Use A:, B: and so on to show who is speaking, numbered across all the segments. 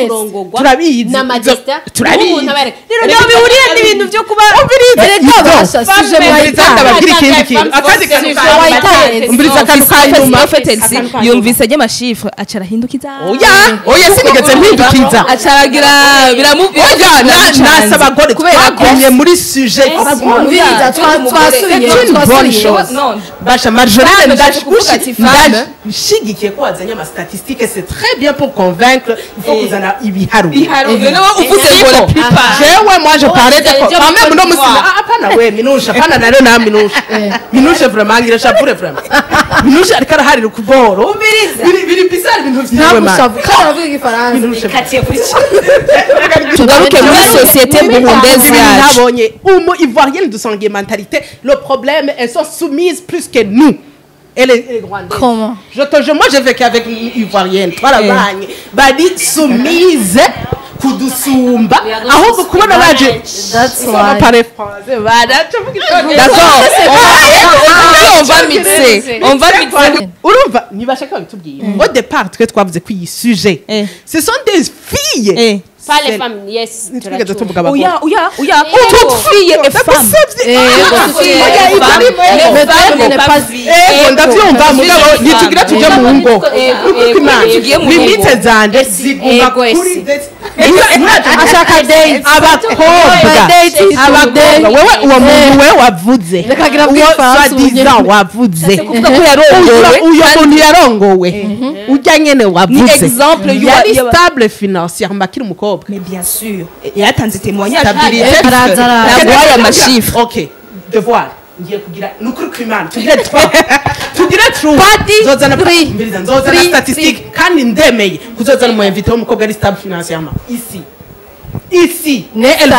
A: kurongorwa
B: Turabizi.
A: n'amadesita
B: Turabizi.
A: umuntu aba yareka- rero
B: Reka
A: ntabwo bihuriye
B: turabizi.
A: n'ibintu byo kuba
B: Erega
C: basha, sije
B: Umviriza ndababwira ikindi kintu akandi kantu
A: Sije
B: ka-
A: wayitaye.
B: umviriza akantu ka nyuma
D: Felix
B: Akantu ka nyuma.
D: yumvise ry'amashifre aca arahindukiza
B: oya oya sinigeze mpindukiza
D: aca aragira biramubwira
B: oya na- nasa abagore
D: kubera ko
B: twagumye muri sujet
C: umviriza twa- twasubiye
B: C'est une bonne
C: twasubiye
B: chose.
D: Non.
B: basha marjolaine
D: Femme,
B: ndaje
D: ndaje kuvuga ati femme.
B: nshigikiye ko wazanye amastatistike c'est très bien pour convaincre il faut kuzana ibiharuro
D: iharuro nawe uvuze ngo la plupart
B: jewe moi je parlais de
A: Ujya
B: quand même
A: muri
B: no
A: Côte
B: musina
A: d'Ivoire.
B: ah hapana we minusha hapana na rero na minusha minusha vraiment ngira shavure vraiment minusha ariko araharira ukuboro biri biri bizarre ibintu vyawe man
C: ntabwo kandi aravuga igifaransa
B: minusha
D: tugaruke muri sosiyete burundezi yacu
B: nabonye umu ivoirienne de sangue mentalité le problème elles sont soumises plus que nous et les, les Rwandaises.
C: Comment
B: je te jure moi j'ai vécu avec une ivoirienne twarabanye bari soumise kudusumba ahubwo kubona baje
C: That's
B: Ça va
C: why.
B: parler français, voilà, tu vois que je-
D: d'accord on va mixer on va mixer
B: urumva ntibashaka babitubwira au départ twe twavuze ko iyi sujet
D: Eh.
B: ce sont des filles
D: Eh.
A: pas les
B: C'est-
A: femmes yes
B: ntitwigeze
A: turacumva.
B: tuvuga abagore
D: oya oya oya
A: Yego.
D: toute fille est femme
B: Ndagusabye.
C: Eh,
B: Ah,
C: toute fille
B: oya,
C: est
B: ibyo
C: femme.
B: ari
C: Mais
B: mwe.
C: femme
D: Femme
C: n'est
D: pas
C: pas
D: vie.
B: ego ndabyumva mugabo
D: Femme.
B: ntitugira tujye mu ngo
A: Ego,
B: Ukuri
A: ego,
B: kw'Imana.
D: tugiye mu
B: limite
D: ngo.
B: zanje
A: Esi,
B: ziguma
A: ego, esi.
B: kuri date.
C: ashaka date
B: abakobwa
C: date
B: abakobwa wewe uwo muntu we wavuze
C: Reka gira
B: uwo
C: bw'ifaransa
B: swadizan
C: ubunyene.
B: wavuze
D: kuvuga ko yarongowe
B: uyo muntu yarongowe ujya nyene
D: ni
B: wavuze
D: exemple y'uwa-
B: yari
D: y'aba-
B: stable financièrement akiri umukobwa
D: mais bien sûr yaratanze témoignage
B: Stabilité
C: Eh, araza, araza.
D: Yaguhaye amashifre.
B: ok devoir ngiye kugira ni ukuri kw'imana tugire trois tugire true
C: Party
B: nzozana
C: three.
B: mbiriza nzozana
C: Three,
B: statistique kandi ndemeye kuzozana umu invité w'umukobwa ari stable financièrement ici ici
C: ne elle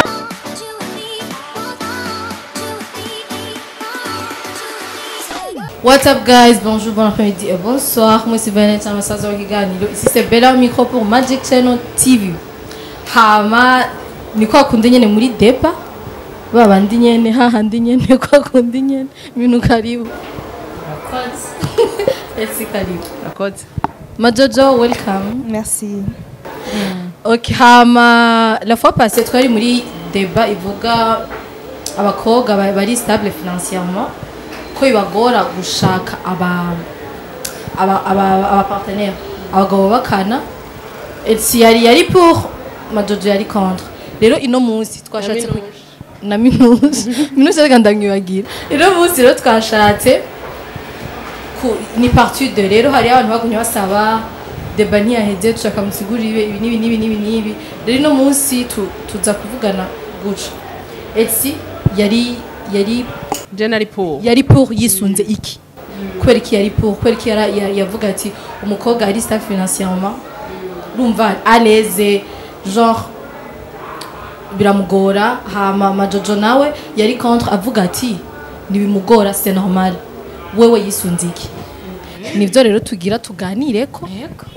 C: What's up guys, bonjour, bon après-midi et bonsoir. Moi c'est Vanessa Massazo Kiganiro. Ici c'est Bella au micro pour Magic Channel TV. Hama ni kwa kundi nyene muri depa. Babandi nyene hahandi nyene kwa kundi nyene. Minu karibu. Esi karibu.
B: Rakoze.
C: Majojo welcome.
D: merci
C: Ok, hama la fois passée twari muri débat ivuga abakobwa ba- bari stable financièrement ko bibagora gushaka aba aba aba aba partenaire abagabo bakana si yari yari pour majojo yari contre rero ino munsi twashatse ku- na minus minus reka ndamwibagira ino munsi rero twashatse ku- ni partie de rero hari abantu bagumye basaba deba ntiyaheze dushaka musigurire ibi n'ibi n'ibi n'ibi n'ibi rero ino munsi tu- tuza kuvugana guca etsi yari yari
B: Jenny Paul.
C: yari pour yisunze iki kubera iki yari pour kubera iki yara- ya- yavuga ati umukobwa ari stable financièrement urumva à l'aise genre biramugora hama majojo nawe yari contre avuga ati ntibimugora c'est normal wewe yisunze iki nibyo rero tugira tuganire ko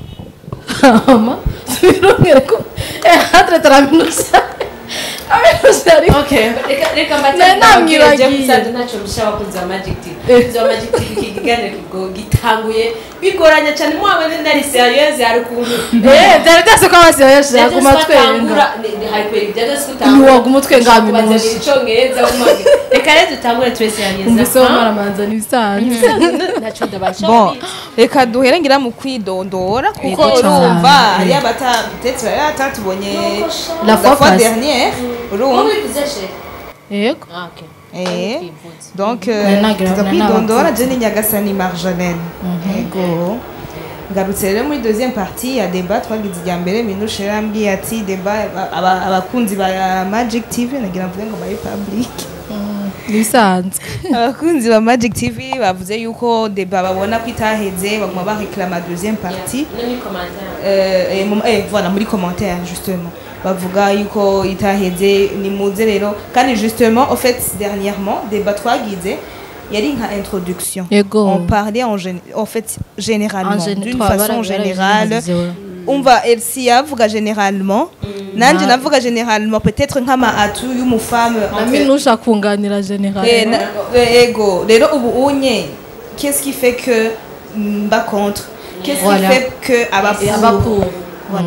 C: hama tubirongere ko eh hatre taraminusha aminusha ari
A: Okay, reka reka
C: Ne-
A: mbatane
C: namwibagiye.
A: Jeff Musanze ntacyo rusha abakunzi ba Magic TV. Abakunzi ba Magic TV iki kiganiro kigo gitanguye bigoranye cyane mu abane ndari serious hari ukuntu
C: eh byari byose ko abasi yashaka ku matwenga Ntiwaguma utwenga minusha.
A: icyongereza umage reka rero dutangure tube serious
C: umuse w'amaramanza n'ibisanzwe
A: ntacyo ndabasha
D: bon reka duhere ngira mu kwidondora kuko
C: Yego cyane.
D: urumva hariyo abata peut-être hariyo abatatubonye
C: La fois passée.
D: dernière urumva
C: yego
D: Eh, donc
C: Nari nagira-
D: tuza
C: nari
D: kwidondora
C: nabakunze.
D: je ni nyagasani marjolaine ego ngarutse rero muri deuxième partie ya débat twagize ijya mbere minushe yarambwiye ati débat aba- aba- abakunzi ba magic tv nagira mvuge ngo ba republic
C: n'ibisanzwe
D: abakunzi ba magic tv bavuze yuko débat babona ko itaheze baguma bareklama deuxième partie euh, et mu- eh, voilà muri commentaire justement bavuga yuko itaheze ni muze rero kandi justement au fait dernièrement débat twagize yari nka introduction
C: Yego.
D: on parlait en, gén- en fait généralement
C: En gén-
D: d'une
C: twa-
D: façon
C: bara-
D: générale
C: barabyize, ouais.
D: umva elsi yavuga généralement nanje navuga généralement peut-être nk'ama atu y'umufame
C: na minusha kunganira general
D: Eh, na- eh, ego rero ubu unye qu'est-ce qui fait que mba contre qu'est-ce
C: Voilà.
D: qui fait que aba
C: Et
D: pour
C: aba pour.
D: voilà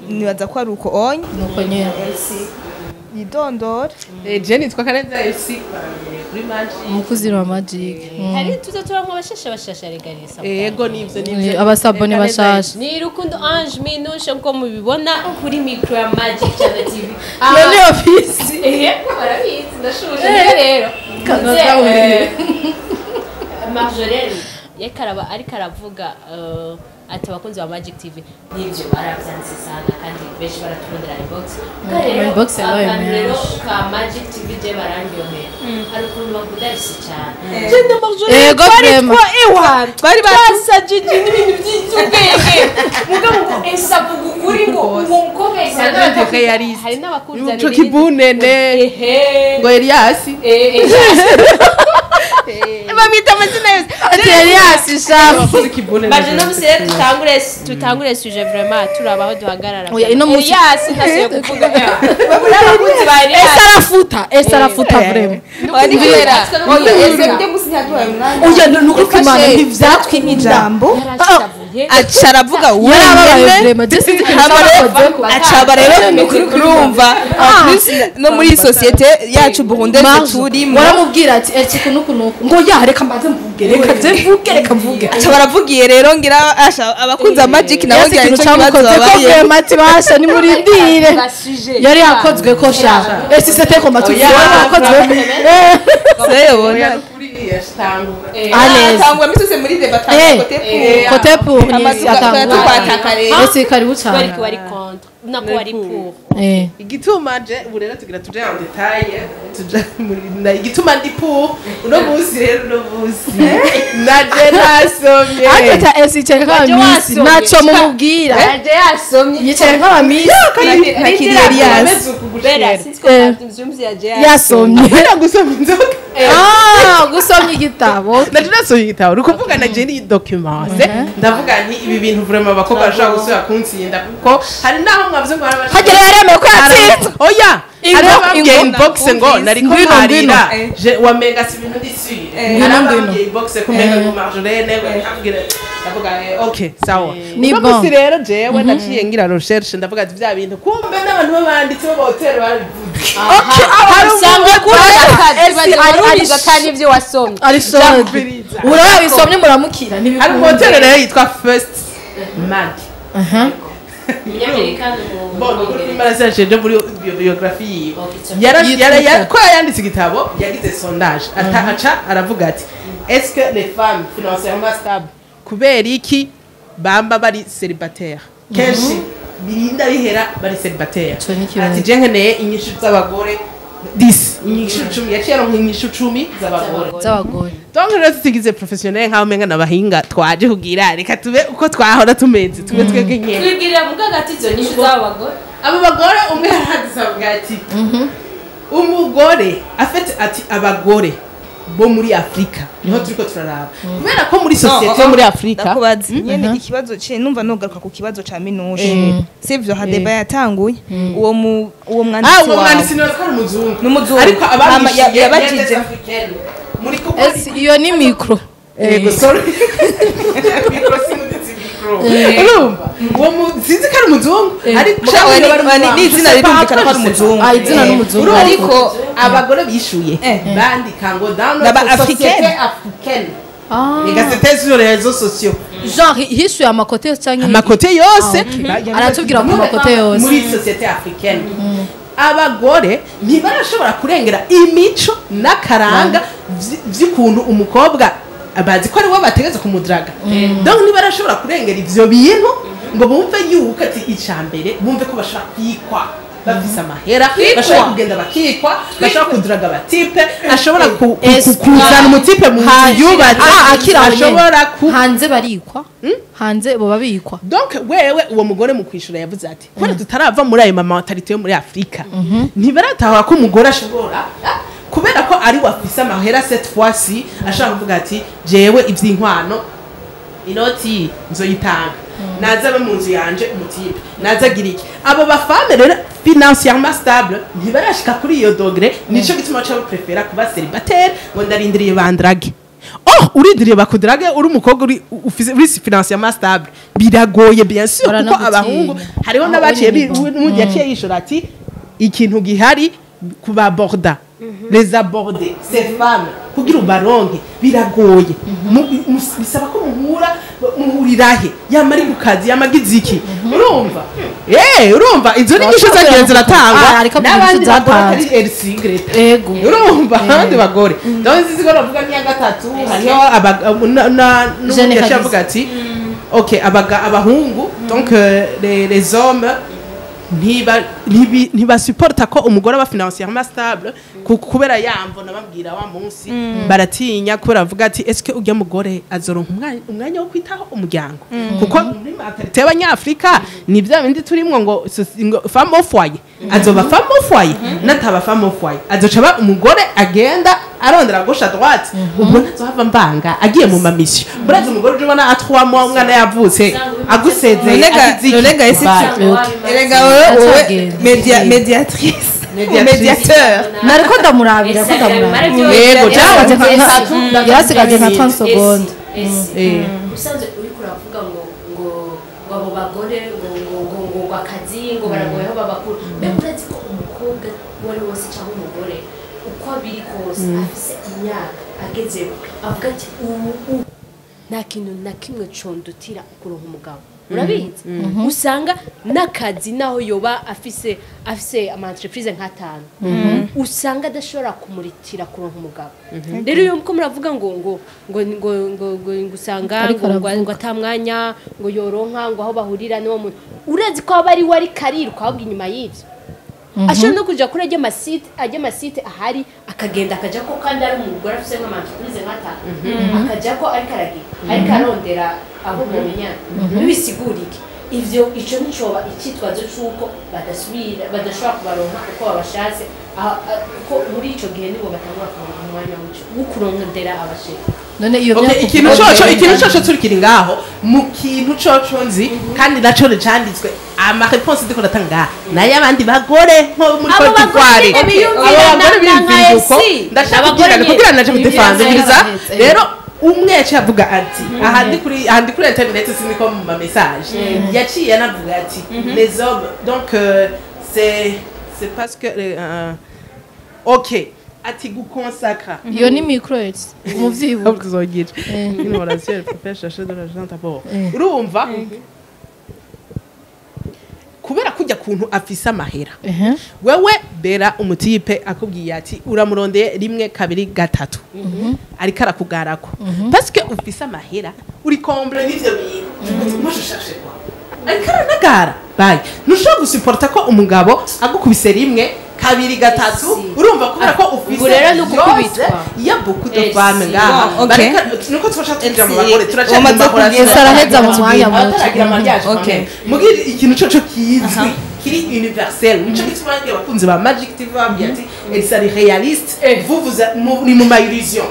D: nibaza ko ari uko onye
C: nuko nyene
D: yidondora
B: Eh, je nitwa karenza elsi kuri maji
C: umukozi wa magic Mm.
A: hari tuza turamwa abashasha bashasha regarisa
B: yego nivyo
C: Eh,
B: nivyo
C: abasabone bashasha
A: ni rukundo ange minushe nko mubibona kuri mikro ya magic cyane tv
C: iyo ni ofisi
A: ehe barabizi ndashuje niyo rero
C: Kanoza
A: Nze,
C: we.
A: eh, marjolaine yariko araba ariko aravuga eh, ati abakunzi ba magic tv nibyo barabyanditse sana kandi benshi baratubonera inbox Ubwo rero,
C: Inbox yabaye
A: akantu rero
C: menshi.
A: ka magic tv je barandyohera hari ukuntu bakunda isi cyane
C: yego vrema
D: bari
A: basajije n'ibintu by'iby'ubwenge mugabo ngo esa vuga ukuri ngo uwo mukobwa esa
B: Nanditse ko yari isi.
A: hari n'abakuzanira
B: ico kibunene
A: ehe
B: ngo eliasi
A: eh eh
D: bamwita amazina yose
C: ati elias shafu
B: abakozi kibunene
A: baje no musire tutangure tutangure suje vraiment turabaho duhagarara
C: Oya, ino munsi-
A: Elias ntasuye kuvuga babura abakunzi ba Elias
C: ese arafuta ese arafuta vrema
D: wari kubera
A: Oya,
D: oya
A: Ezra.
D: ese mujye musi ntiyaduhaye umwanya
C: oya ni ukuri kwimana
D: Ufashe
C: ntivyatwimye
D: ijambo
A: yarashavuye
D: aca aravuga
C: yarababaye
D: wenyine
C: vrema je sinzi ikintu
D: hama rero
C: cyakozeko
D: acaba rero ni ukuri kurumva En plus, no muri sosiyete yacu burundese
C: Marge,
D: turimo
C: waramubwira ati eti kuno kuno ngo ya reka mbanze mvuge reka je mvuge reka mvuge
D: aca baravugiye rero ngira asha abakunzi ba magic nabo
C: Yasi
D: ngira
C: ikintu
D: nicyo kibazo
C: cyamukoze ko
D: babaye
C: vrema ati basha nimurindire yari yakozwe ko sha esi sete ko matuzi
B: Oya.
C: yari yakozwe Eh.
D: sayobona
B: kuri yashitangura
C: Allez.
D: atangwa misose muri deba
C: Eh,
D: kote
B: eh,
C: kote pour
D: Amazu
C: ni
D: ga-
C: atangura
D: tukwataka rero.
C: esi karibu
A: bari
C: cyane
A: ko bari contre nako bari pour
C: eh
B: igituma je ubu rero tugira tuje en detail tuja muri na igituma ndi pour uno munsi rero uno munsi naje nasomye
C: akata esi cyane
A: Waje
C: nk'abamisi
A: wasomye.
C: naco mumubwira
A: yaje yasomye
C: yicaye nk'abamisi
D: ntakiri Elias
A: bera sitko
C: Eh.
A: mzumzi yaje
C: yasomye
B: Mbona gusoma inzoga
C: ah gusomya igitabo
B: naje nasomye igitabo uri kuvuga naje ni documente ndavuga nti ibi bintu vraiment abakobwa bashobora gusubira kuntsinda kuko hari naho mwavuze ngo hari
C: hagera yaremeye ko yatsinze
B: oya hari
C: Ingo-
B: ababwiye
C: ingo-
B: inbox ngo nariko
C: Ngwino,
B: mparira
D: ngwino.
B: je wamenga si ibintu ndisuye
C: Ngwino,
B: hari
C: ngwino.
B: ababwiye inbox kumenga ngo marjolaine bakambwira ndavuga eh, okay sawa
C: Ni
B: uno
C: bon.
B: munsi rero jewe naciye ngira recherche ndavuga ati vya bintu kumbe n'abantu b'abanditsi b'abahoteli barabivuze
A: hari usanga
C: Esi, ari- ari-
A: kandi ibyo wasomye
C: ari sode
B: Jamubiriza.
C: urabisomye muramukira
B: hari
C: ntibikunda
B: hoteli rero yitwa first mag
C: aha
A: umunyamerika
B: Bon, ukuri kw'Imana sinasheje muri bio- biografi yiwe
A: Okay,
B: Yara-
C: Yitwa
B: yara- ya-
C: ute?
B: ko yanditse igitabo yagize sondage ata aca aravuga ati est-ce que les femmes financièrement stables kubera iki bamba bari célibataire kenshi birinda bihera bari célibataire
C: Ico ni ikibazo.
B: ati je nkeneye inyishu z'abagore 10 inyishu 10 yaciye aronka inyishu 10 z'abagore
C: z'abagore
B: donc rero tutigize professionnel nk'aho umenga n'abahinga twaje kugira reka tube uko twahora tumeze tube twebwe nkene
A: twibwirira mu bwagati izo nyinshi z'abagore
B: abo bagore umwe yarahageze avuga ati umugore afite ati abagore bo muri afurika niho turiko turaraba kubera ko muri sosiyete yo muri afurika
D: ndakubaza nyene ikibazo ce numva nogaruka ku kibazo ca minushe sivyo hadeba yatanguye uwo mu uwo
B: ah
D: mwanditsi
B: uwo
D: wawe
B: mwanditsi niwe ko ari umuzungu
D: Ni umuzungu.
B: ariko
D: Hama
B: abamwishyuye
D: ya- yabajije.
B: yanditse africaine muri kuko
C: esi iyo ni mikro
B: ego sorry mikro sinuditse mikro urumva uwo mu sinzi ko ari umuzungu ariko
D: Mugabo
B: ushaka
D: ni-
B: bari mu
D: ni-
B: Rwanda.
D: n'izina rirumvikana ko ari umuzungu.
C: ah izina
D: Eh,
C: n'umuzungu
B: urumva
D: ariko
B: abagore bishuye
D: Eh.
B: bandika ngo dans
D: N'aba
B: notre société
D: africaine.
B: africaine
C: Ah.
B: Ega c'était sur les réseaux sociaux.
C: genre hishuye amakote cyangwa
B: Amakote yose
C: aratubwira ku makote yose
B: muri société africaine. Abagore ntibarashobora kurengera imico n'akaranga vy- vy'ukuntu umukobwa bazi ko ari we bategetse kumudaraga donc ntibarashobora kurengera ivyo bintu ngo bumve yuko ati icambere bumve ko bashobora kwikwa bafise amahera bashobora kugenda bakikwa bashobora kuduraga abatipe ashobora ku- ku-
C: Esi-
B: ku- kuzana umutipe mu nzu yubatse
C: ah akira aho nyene.
B: ashobora ku
C: hanze barikwa hanze boba bikwa
B: donc wewe uwo mugore mu kwishura yavuze ati kubera tutarava muri ayo mamatarite yo muri afurika ntibaratahura ko umugore ashobora ah, kubera ko ari wafise amahera cette fois ci ashobora kuvuga ati jewe ivy'inkwano inoti nzoyitanga naza abe mu nzu yanje umutipe naza agira iki abo bafame rero financièrement stable ntibarashika kuri iyo dogre nico gituma baca baprefera kuba célibataire ngo ndarindiriye bandrage oh urindiriye bakudrage uri umukobwa uri ufise uri financièrement stable biragoye bien sûr kuko
C: Baranagutinya.
B: abahungu hariho
C: Aho
B: n'abaciye
C: uri ni
B: bi-
C: bon.
B: n'undi yaciye yishura ati ikintu gihari kubaborda les aborder ces femmes kugira ubaronke biragoye Mu- mu- bisaba ko muhura muhurirahe yama ari ku kazi yama agize iki urumva eh urumva izo ni nyinshi
C: Bashobora
B: zagiye
C: kuvuga,
B: ziratangwa
C: ah, ariko
B: n'abandi
C: byinshi
B: bagore
C: zatanzwe.
B: atari El Secret
C: ego
B: urumva abandi bagore ndabona izi zigora bavuga nk'iya gatatu hariho abaga- na- na- n'ubundi
C: Jeune
B: yaciye
C: Kagisi.
B: avuga ati ok abaga- abahungu donc euh, les les hommes ntiba- ntibi- ntibasuporta ko umugore aba financièrement stable ku- kubera yamvo nababwira wa munsi baratinya kubera bavuga ati eske ujya mugore azoronka umwanya- umwanya wo kwitaho umuryango kuko muri mentalite y'abanyafrika ni bya bindi turimwo ngo soci- ngo femme au foyer azoba femme au foyer nataba femme au foyer azoca aba umugore agenda arondera gauche à droite ubwo ntazohava mbanga agiye mu mamisiyo murazi umugore uje ubona atwamo umwana yavutse agusezeye
D: Nonega-
B: agize iki?
D: nonega ese
B: Bye.
D: erega wowe wowe
C: Atagenda.
D: media- mediatrice
B: Mediatrice.
D: mediateur
C: nariko ndamurabira ko ndamurabira
B: Yego,
C: Yarasigaje
B: cyangwa
C: nka-
B: gatatu, gatatu
C: yarasigaje nka
B: minutes.
C: 30 secondes
B: Eh.
A: usanzwe uriko uravuga ngo ngo ngo abo bagore ngo ngo ngo ngo ngo akazi ngo baragoye aho babakura mbega urazi ko umukobwa uwo ari we wese cyangwa umugore uko biri kose afise imyaka agezeho avuga ati ubu ubu nta kintu na kimwe condutira kuronka umugabo urabizi usanga n'akazi naho yoba afise afise ama entreprise nk'atanu usanga adashobora kumuritira kuronka umugabo rero iyo mko muravuga ngo ngo ngo ngo ngo ngo ngo usanga
C: Ariko
A: ngo ngo
C: aravuga.
A: ngo atamwanya ngo yoronka ngo aho bahurira n'uwo muntu urazi ko aba ari we ari kariruka ahubwo inyuma y'ibyo ashobora no kuja kuri ajya amasite ajya amasite ahari akagenda akajya ko kandi ari umugore afite nk'amantreprise nk'atanu akajya ko ariko aragira ariko arondera aho mumenyana bibisigura iki ivyo ico nicoba icyitwazo c'uko badasubira badashobora kubaronka uko babashatse aha- a- kuko muri ico gihe nibo batangura kuronka umwanya w'ico wo kurondera abasheri
C: none iyo
B: Okay,
C: myaka
B: ikintu
C: uvuga
B: coco
C: ni-
B: ikintu coco turi kiri ngaho mu kintu coco nzi kandi naco canditswe ama réponse ndiko ndatanga nayo abandi bagore nko muri
A: Abo
B: Cote d'Ivoire
A: bagore biyumvira
B: abo bagore
A: na- na
B: biyumvira uko
A: nka
B: ndashaka
A: Abagore
B: kugira
A: nyine
B: kugira naje
A: biyumvira
B: kudefanziriza
C: nka Esi.
B: rero umwe yaciye avuga ati aha ndi kuri aha ndi kuri internet siniko mu ma message yaciye anavuga ati les hommes donc euh, c'est c'est parce que euh, OK ati gukonsakra
C: iyo ni microets umuvyibuka
B: ahubwo tuzogira une relation elle préfère chercher de l'argent d'abord urumva kubera kujya kuntu afise amahera
C: ehe
B: wewe bera umutipe akubwiye ati uramurondeye rimwe kabiri gatatu ariko arakugarako parce ufise amahera uri komble n'ivyo bintu mushashashe kwa ariko aranagara bayi ntushobora gusuporta ko umugabo agukubise rimwe kabiri gatatu
A: Esi.
B: urumva kubera ko ufise
A: Ubu rero ni ugukubitwa.
B: byose, iya beaucoup de
A: Esi.
B: femmes ngaha
D: Bon, ok.
B: bareka nuko twasha tuja mu
D: Esi.
B: bagore turaca mu
D: Wamaze
B: mahora
D: kugeza
B: turaca-
C: araheza mu mwanya muto.
B: abataragira mariage
D: Ok.
B: quand même. mugire ikintu coco kizwi kiri universel nico gituma ngira abakunzi ba magic tv bambwiye ati elisa ari realiste vous vous a- mu- ni mu ma illusion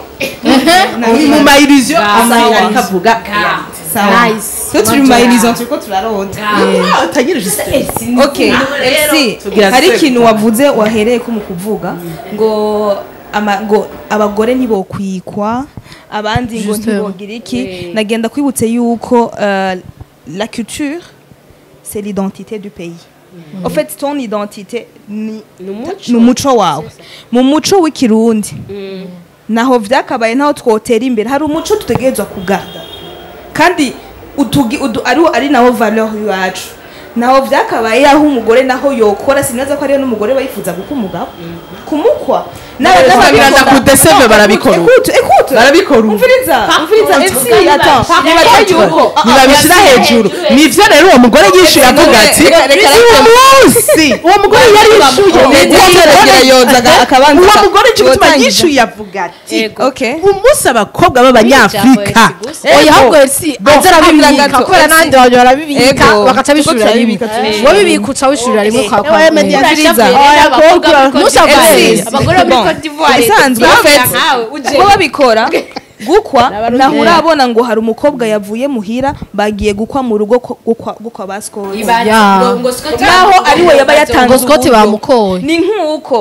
B: ni mu ma illusion
C: Sawa.
B: ariko avuga realite
D: sawa
C: Nice.
D: twe turi mu mayirizo turiko turarota
B: Ah, utangire juste
D: okay esi
B: Tugira
D: hari
B: sex.
D: ikintu wavuze wahereye ko mu kuvuga ngo ama, ngo abagore ntibokwikwa abandi ngo
C: Justement.
D: ntibogira iki
A: Oui.
D: nagenda kwibutse yuko euh, la culture c'est l'identité du pays en fait ton identité ni
A: ni umuco
D: ni umuco wawe mu muco w'ikirundi naho vyakabaye ntaho twotera imbere hari umuco tutegerezwa kugarda kandi utugi, udu, ari, ari naho valeur yacu naho vyakabaye aho umugore naho yokora sinaza ko ariyo n'umugore bayifuza guka umugabo kumukwa N'aba-
B: Neza
D: n'ababikora-
B: biraza kudeseve
D: No,
B: barabikora ubu.
D: écoute, écoute.
B: barabikora ubu.
D: umviriza umviriza
A: contre,
D: esi
A: kandi
D: attends
A: babishira
D: nibaza
A: hejuru.
D: yuko ah, ah,
B: ntibabishyira
A: babishyira
B: hejuru
A: hejuru.
B: nivyo rero uwo mugore yishuye
D: Reka-
B: avuga ati
D: reka- reka-
B: uwo munsi uwo mugore yari yishuye
D: Uwo
B: uwo
D: mugore
B: mugore-
D: yozaga akabanza
B: uwo
D: aka-
B: mugore icyo gituma
D: yotangiza.
B: yishuye avuga ati
A: Yego.
D: okay
B: umunsi abakobwa b'abanyafrika
A: Ijambo gusa.
C: oya ahubwo si aza arabibika
D: gato,
C: kubera
D: Esi.
C: n'abandi bantu barabibika
D: Ego.
C: bagaca bishurira
D: Kuko
C: rimwe
D: turabibika,
A: turabishurira
C: wowe
A: rimwe.
C: bibika uca wishurira rimwe kwa kwa
B: Ewe,
C: kwa-
B: media-
D: Umviriza.
B: Oya, abakobwa-
C: Ntushavuye.
D: Esi.
A: abagore bo muri
D: Bon.
A: Cote d'Ivoire
D: Ibisanzwe,
A: turavuga
D: bafite-
A: nkawe, uje.
D: bo babikora gukwa
B: N'abarundi.
D: naho urabona ngo hari umukobwa yavuye muhira bagiye gukwa mu rugo ko- gukwa gukwa basikoti
A: Ibari-
C: Ya.
A: ngo- ngo Scott
D: naho
A: bamukoye
D: ari we yaba
A: bazo-
D: yatanze
C: ngo Scott
D: uburyo.
C: bamukoye.
D: ni nk'uko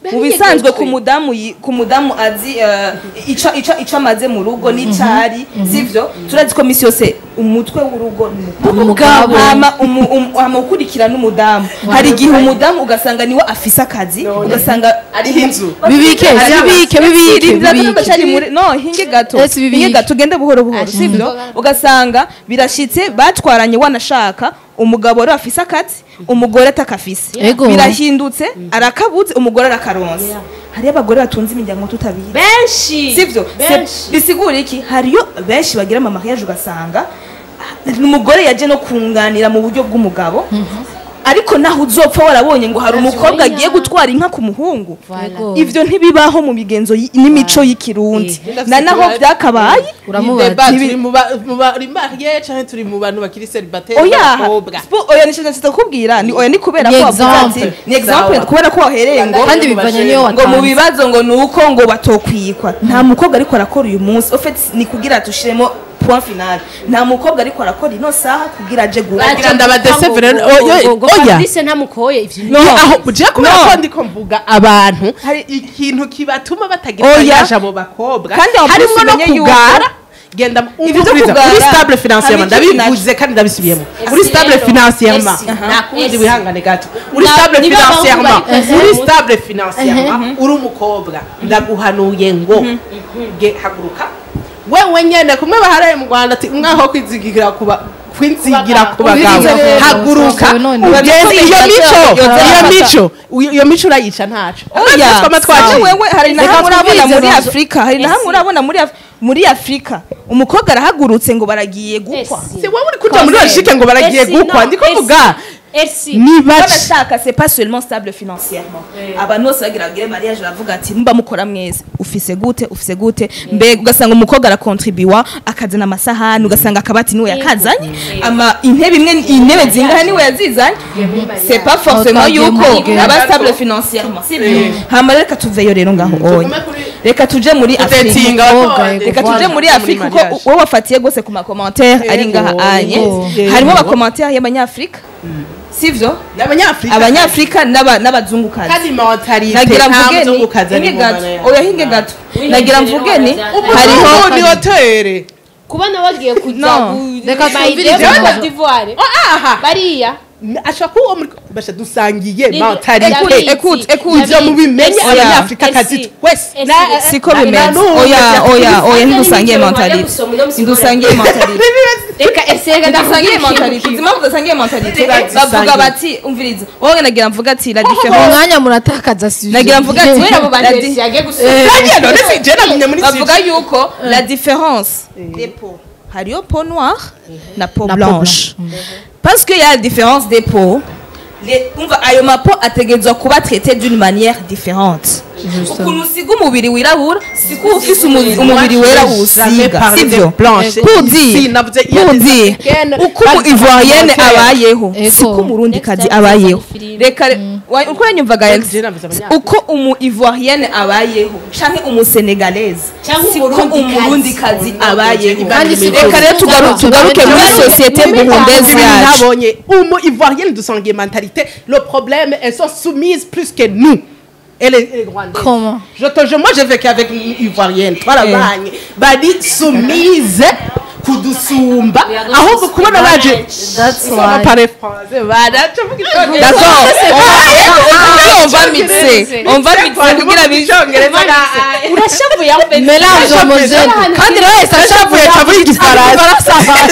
D: mu bisanzwe ku mudamu yi- ku mudamu azi eh, ico ico ico amaze mu rugo n'icari sivyo turazi ko misi yose umutwe w'urugo ni umugabo.
C: Umugabo.
D: hama umu- umu- hama ukurikira n'umudamu hari igihe umudamu ugasanga niwe afise akazi ugasanga
B: ariho inzu
C: bibike bibike bibike
D: Rindira
C: bibike
D: turacari muri no hinge gato
C: Ese bibiki.
D: hinge gato ugende buhoro buhoro sivyo ugasanga birashitse batwaranye wanashaka umugabo rero afise akazi umugore atakafise
C: Ego.
D: birahindutse arakabuze umugore arakaronse hariyo abagore batunze imiryango tutabizi
A: benshi
D: sivyo Se-
A: benshi
D: bisigura iki hariyo benshi bagira ama mariage ugasanga ah, umugore yaje no kunganira mu buryo bw'umugabo ariko naho uzopfa warabonye ngo hari umukobwa agiye gutwara inka ku muhungu
C: Ego.
D: ivyo ntibibaho mu migenzo y- n'imico y'ikirundi na naho vyakabaye
C: uramubaza
B: Deba,
D: Nibi-
B: turi mu ba- mu bari mariye canke turi mu bantu bakiri celibateri
D: oya
B: b'abakobwa
D: spo- oya nishinze sitakubwira ni oya ni kubera
C: Ni
D: ko wavuze ati
B: example.
D: ni example
B: Sawa.
D: kubera ko wahereye ngo
C: kandi bivanye niyo
D: ngo mu
C: watanze
D: bibazo ngo nuko ngo batokwiyikwa nta mukobwa ariko arakora uyu munsi en fait ni kugira tushiremo point final nta mukobwa ariko arakora ino saha kugira aje guha
B: Bagira ndabadesevere oya oya
A: fabrice ntamukoye ivyo
B: No,
D: No.
B: aho je kubera
D: No.
B: ko ndiko mvuga abantu
D: Hari-
B: ikintu kibatuma batagira
D: Oya.
B: mariage abo bakobwa
D: Kandi aho
B: harimo
D: plus
B: no
D: umenye yuko-
B: kugara genda
D: Ibyo
B: umviriza
D: kugara,
B: uri stable financièrement
D: hari icyo
B: ndabivuze kandi ndabisubiyemo
A: Esi
B: uri stable
A: rero,
B: financièrement
A: esi, aha.
B: nakundi
A: Esi.
B: wihangane gato uri
A: Na-
B: stable
A: niba abahungu
B: financièrement
A: bari present
B: uri
A: mu-
B: stable financièrement uri umukobwa ndaguhanuye ngo ge haguruka wewe nyene kumwe baharaye mu Rwanda ati umwaho kwizigira kuba kwinzigira ku bagabo
C: Ubiriza rero,
B: haguruka
C: sawa, none.
B: ugeze iyo mico
D: Yoza
B: iyo
D: yafata.
B: mico uyo- iyo mico urayica ntaco
D: oya
B: twama twaciye.
D: sawa, wewe hari na
C: Reka
D: hamwe urabona
C: twumvirize
D: muri
C: nazo.
D: afurika hari na hamwe
A: Esi.
D: urabona muri Af- muri afurika umukobwa arahagurutse ngo baragiye gukwa
A: Esi.
B: si wowe uri kuja muri logique ngo baragiye
A: Esi,
B: gukwa
A: no,
B: ndiko
A: Esi.
B: vuga
A: Esi.
B: ni bake
D: banashaka c'est pas seulement stable financièrement abantu bose bagira bagire mariage baravuga ati mba mukora mwese ufise gute ufise gute mbega ugasanga umukobwa arakontribuwa akazana amasahani ugasanga akabati niwe yakazanye ama intebe imwe intebe zingahe niwe yazizanye c'est pas forcément
C: twagiye
D: yuko
C: muri gare.
D: aba stable financièrement sibyo hama reka tuveyo rero ngaho oya
B: Tugume kuri-
D: reka tuje muri afurika
B: Utetinga
C: Abakobwa,
B: abakobwa.
D: reka tuje
C: Voilà.
D: muri afurika kuko
B: mariage.
D: wowe wafatiye gose ku makomantere ari ngaha anye
B: yego.
D: harimo amakomantere y'abanyafurika sivyo
B: n'abanyafrika
D: abanyafrika n'aba- n'abazungukazi
B: kandi mentalite
D: nagira
B: nta
D: mvuge ni
B: muzungukazi ari
D: hinge
B: mu
D: gato
B: mana yawe.
D: oya hinge gato nagira mvuge ni
A: Hariho-
D: hariho
B: ni hotere
A: kubona wagiye kuja
D: No.
A: ku-
C: Reka
A: Maide
C: twumvirize
A: muri
C: nazo.
A: Cote d'Ivoire
B: aha
A: bariya
B: ashobora kuba uwo muri basha dusangiye
A: Ni-
B: mentalite
A: David,
D: écoute, écoute.
B: ivyo mubimenye
A: Esi.
B: abanyafrika kazi
A: Esi.
B: twese
A: Esi.
B: Na-
D: siko
B: na-
D: bimeze
B: na n'ubu
D: oya
B: bajya
D: oya oya
A: Esi.
D: ntidusangiye
A: Esi.
D: mentalite
A: Esi. Esi.
D: ntidusangiye mentalite
A: reka ese reka
D: ntidusangiye
A: ndakubwira
D: mentalite
A: ikintu
D: uzi impamvu tudasangiye mentalite
B: Turazisangiye.
D: bavuga bati umviriza wowe nagira mvuga ati la
C: mu
D: différence
C: mwanya muratakaza suje
D: nagira mvuga ati
A: kubera abo bantu
D: la di-
A: Esi yagiye gusura
B: Nanjye none si je namenye muri
D: bavuga
B: sud
D: yuko la différence des peaux hariyo peau noire na peau
C: Na peau
D: blanche parce que y a la différence des peaux les- umva ayo mapo ategerezwa kuba traité d'une manière différente ukuntu usiga umubiri wirabura siko ufise umu- umubiri wera wusiga sivyo pour dire pour dire uko umu ivoirienne abayeho
C: Ego.
D: siko umurundi kazi
A: Next time
D: abayeho
A: uzanye filime.
D: reka wa- uko yanyumvaga
B: Next time navuze abanyafrika.
D: uko umu ivoirienne abayeho canke umu senegalese
A: Cyangwa
D: siko
A: umurundikazi.
D: umurundi kazi abayeho
C: Kandi si
D: reka rero tugaru- tugaruke muri société burundaise yacu
B: nabonye umu ivoirienne dusangiye mentalite le problème elles sont soumises plus que nous et les, et les Rwandaises.
C: Comment
B: Je te jure, moi j'ai vécu avec une ivoirienne twarabanye bari soumise kudusumba ahubwo kubona baje
C: That's
B: On
C: why.
B: parle français, baraca vuga icongereza.
D: d'accord on, on va mixer on va mixer kugira bi
B: icongereza
A: urashavuye aho mbere
C: mélange homogène kandi rero wese
B: ashavuye acavuga igifaransa